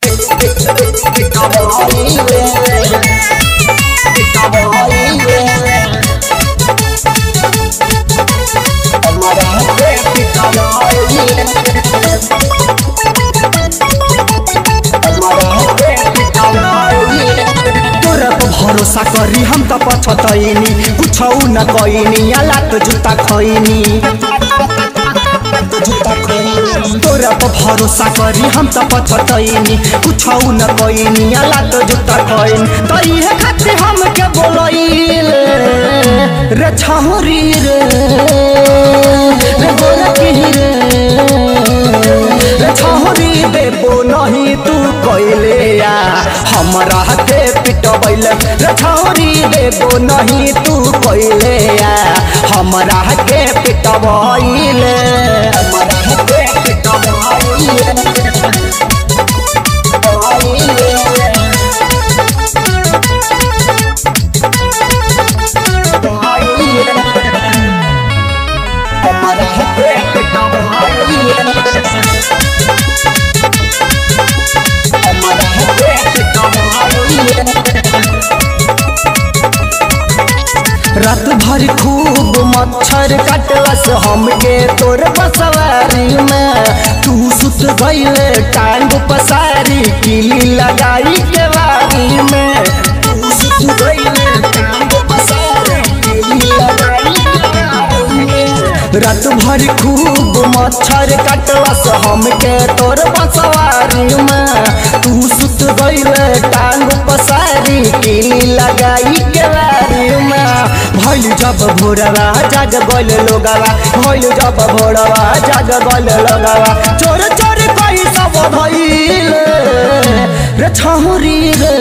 तोरा पर भरोसा करी हम त पछतैनी कुछौ न कैनी लात जुत्ता खैनी तोरा पर भरोसा करी हम त पछतैनी कुछौ न कैनी लात जुत्ता खैनी त इहे खातिर हम के बोलैल रे छौरी रे रे गोरकी रे रे छौरी देबो नहीं तू कैले या हमरा के पिटबैले रे छौरी देबो नहीं तू कैले या हमरा के पिटबैले हमरा के पिटबैले हमरा के रात भर खूब मच्छर कटलस हमके तोर बसवारी में तू सुत गईले टांग पसारी किली लगाई के वारी में तू सुत गईले टांग पसारी किली लगाई के वारी में। रात भर खूब मच्छर कटलस हमके तोर बसवारी में तू सुत गईले टांग पसारी किली लगाई के वारी में भइल जब भोरवा जाग गइल लोगवा भइल जब भोरवा जाग गइल लोगवा चोर चोर कई सब भइल रे छहुरी रे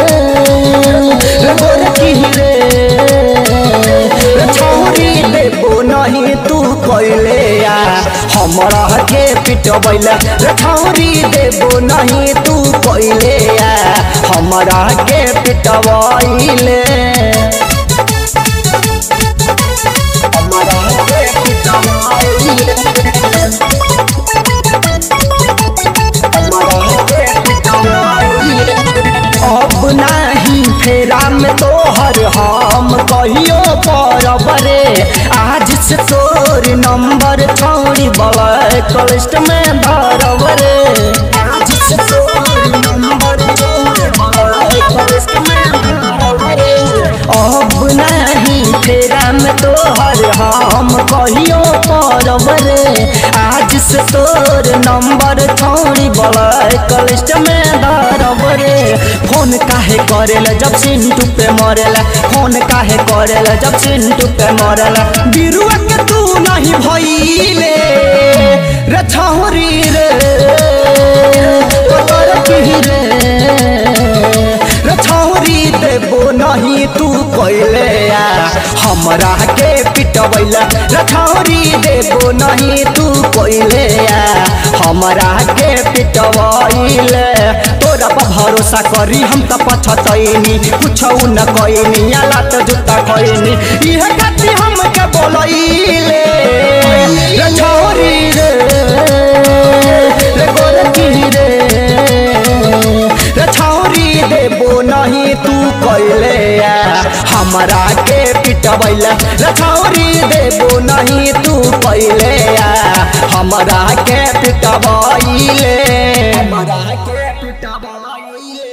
रे गोरकी रे रे छहुरी देबो नहीं तू कइले या हमरा के पिटबैल रे छहुरी देबो नहीं तू कइले या हमरा के पिटबैले अब नाही फेरा में तोहर हम कहियो परब रे आज से तोर नंबर छोड़ी ब्लैक लिस्ट में धरब रे आज से तोर नंबर छोड़ी ब्लैक लिस्ट में धरब रे अब नहीं फेरा में तोहर हम कहियो परब रे आज से तोर नंबर छोड़ी ब्लैक लिस्ट में धरब रे फोन काहे करेला जब चिंटू पे मरेला फोन काहे करेला जब चिंटू पे मरेला बिरुआ के तू नहीं भइले रे छौरी रे तोर की रे रे छौरी देबो नहीं तू कइले या हमरा के पिटबैला रे छौरी देबो नहीं तू कइले या हमरा के पिटबैले तोरा पर भरोसा करी हम त पछतैनी कुछौ न कैनी लात जुत्ता खैनी इहे खातिर हम के बोलैले रे छौरी रे रे गोरकी रे रे छौरी देबो नहीं तू कैले या हमरा के पिटबैला रे छौरी देबो नहीं तू कैले या हमरा के पिटबैले हमरा के पिटबैले